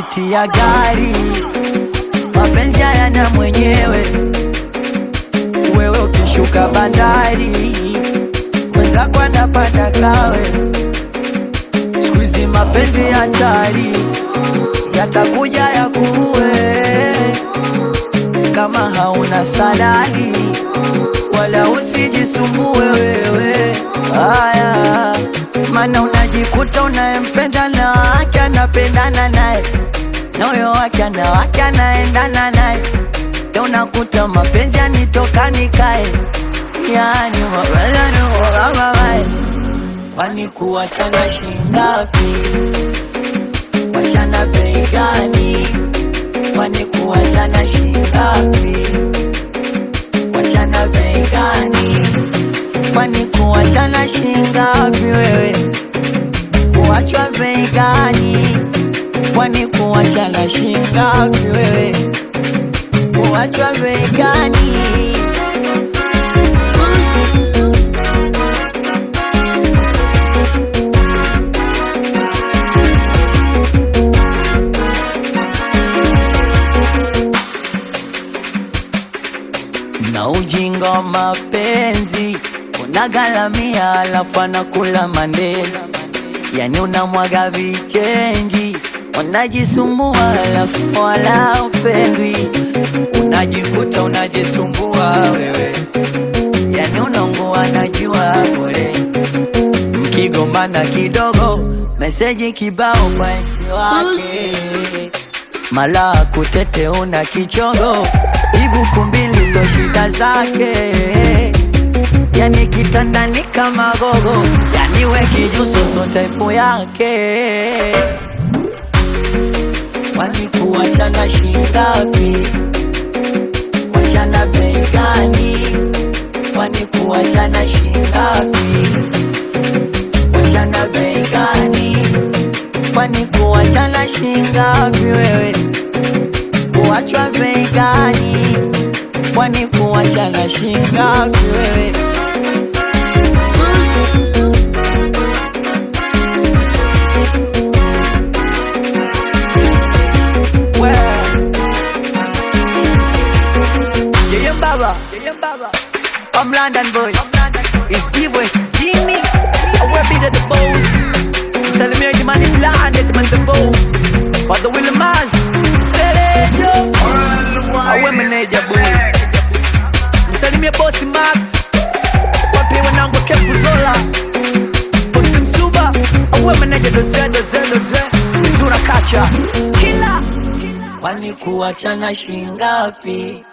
tiketi ya gari, mapenzi hayana mwenyewe. Wewe ukishuka bandari, mwenzako anapanda kawe. Siku hizi mapenzi hatari, yatakuja ya kuue kama hauna saladi, wala usijisumbue wewe. Haya, maana unajikuta unayempenda na wake anapendana naye na huyo wake ana wake anaendana naye, Ndio unakuta mapenzi yanitoka nikae, yani mapenzi niuamamae, kwani kuwachana shingapi? Wachana bei gani? Kwani kuwachana shingapi? Wachana bei gani? Kwani kuwachana shingapi wewe? Kuwachwa bei gani? Kwani kuwachana shingapi wewe? Kuwachwa bei gani? na ujinga wa mapenzi unagalamia, alafu anakula mandela, yani unamwaga vichenji, unajisumbua alafu wala upendwi, unajikuta unajisumbua wewe, yani unaungua najua bure, mkigombana kidogo, meseji kibao kwa ex wake mala kutete una kichongo ibuku mbili so shida zake yani kitandani kama gogo yani we kijuso so type yake kwani kuwachana shingapi wachana bei gani kwani kuwachana shingapi wachana bei gani kwani kuwachana shingapi wewe? Kuwachwa bei gani? Kwani kuwachana shingapi wewe? We. Yeye mbaba, yeye mbaba. I'm London boy. It's D-West, Jimmy. I will be the boss. Salimia Jimani Blinded man the bow But the Willie Maz Selejo Awe meneja boy Msalimia bosi Max Wapi wanangu Kepu Zola Bosi Msuba Awe meneja doze doze doze Mzura Kacha Kila Kwani kuwachana shingapi